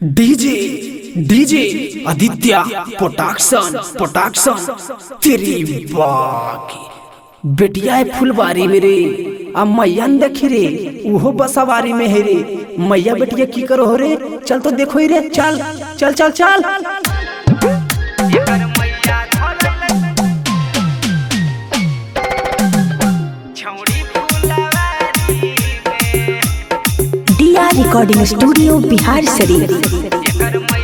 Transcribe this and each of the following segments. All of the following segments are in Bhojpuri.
DJ DJ Aditya production production तेरी बाकी बेटिया है फुलबारी में रे आ मैया न देखी रे उहो बसवारी में है रे मैया बेटिया की करो हो रे चल तो देखो ही रे चल चल चल चल डिया रिकॉर्डिंग स्टूडियो बिहार शरीफ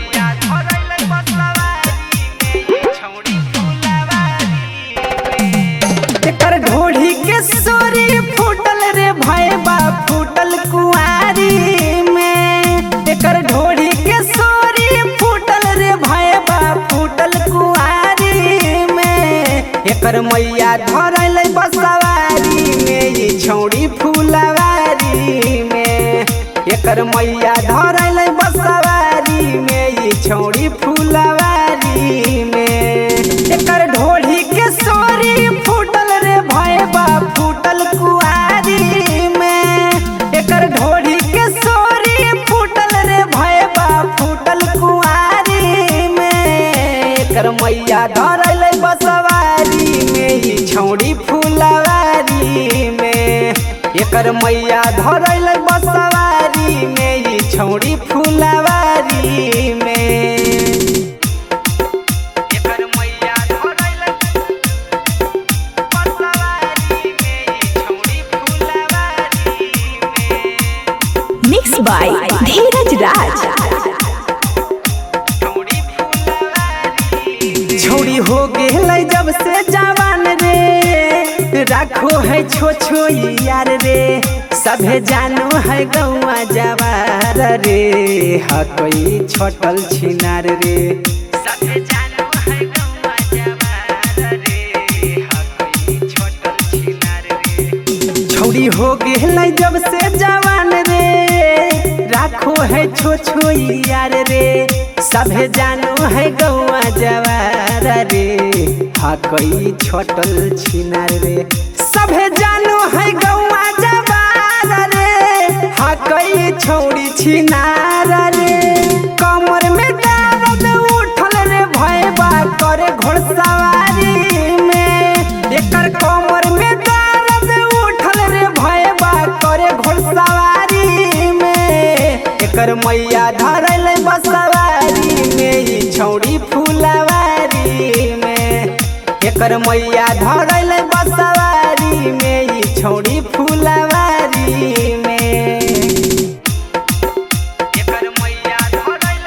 एकर ढोढ़ी के सोरी फूटल रे भैबा फूटल कुआरी में एकर ढोढ़ी के सोरी फूटल रे भैबा फूटल कुआरी में एकर मैया धरल बसवारी में ये छौड़ी फूलवारी में एकर मैया धरल बसवारी में ये छौड़ी फूलवारी में एकर ढोढ़ी के सोरी फूटल रे भैबा फूटल कुआरी में एकर ढोढ़ी के सोरी फूटल रे भैबा फूटल कुआरी में एकर मैया धरल बसवारी में ई छौड़ी फूलवारी में एकर मैया धरल बसवारी में ई छौड़ी फूलवारी में एकर मैया धरल बसवारी में ई छौड़ी फूलवारी में मिक्स बाय धीरज राज छोड़ी हो गेलै जब से जवान रे राखो है छो छो यार रे सभे जानो है गौआ जवार रे हा कोई छोटल छिनार रे सभे जानो है गौआ जवार रे हा कोई छोटल छिनार रे छौड़ी हो गेलै जब से जवान रे राखो है छो छो यार रे सभे जानो है गौआ जवार रे हा कोई छोटल छिनार रे सभे जानो है गौआ जवार रे हा कोई छौड़ी छिनार रे कमर में दर्द उठल रे भयबा करे घोड़सवारी में एकर कमर में दर्द उठल रे भयबा करे घोड़सवारी में एकर मैया धरल बसवारी में ई छौड़ी फूलवारी में एकर मैया धरल बसवारी में ई छौड़ी फूलवारी में एकर मैया धरल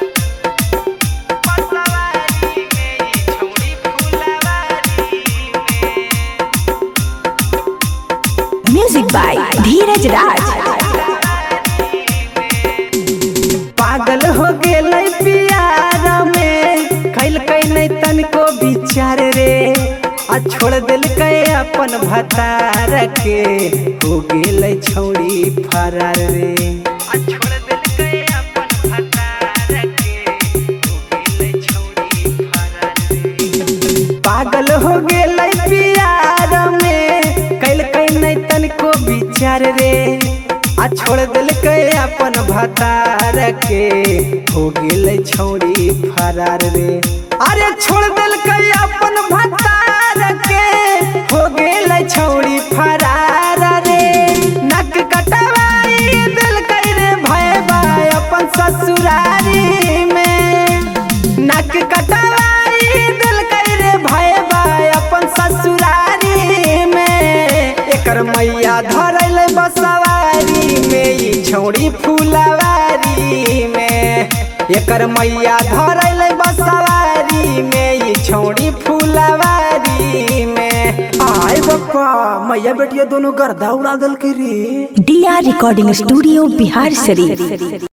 बसवारी में ई छौड़ी फूलवारी में म्यूजिक बाय धीरज राज पागल हो गेलै प्यार में कैल नहीं तनको विचार रे आ छोड़ दिलकै अपन भतार के हो गेलै छौड़ी फरार रे आ छोड़ दिलकै अपन भतार के हो गेलै छौड़ी फरार रे पागल हो गेलै प्यार में कैल नहीं तनको विचार रे आ छोड़ दिलकै अपन भतार के हो गेलै छौड़ी फरार रे अरे छोड़ दिलकै अपन भतार के हो गेलै छौड़ी फरार रे नक कटवाई दिलकै रे भयबा अपन ससुरारी में नक कटवाई दिलकै रे भयबा अपन ससुरारी में एकर मैया धरल बसवारी में ई छौड़ी फूलवारी में एकर मैया धरल बसवारी में ई छौड़ी फूलवारी में आय बप्पा मैया बेटिया दोनों गर्दा उड़ा दल के रे डिया रिकॉर्डिंग स्टूडियो बिहार शरीफ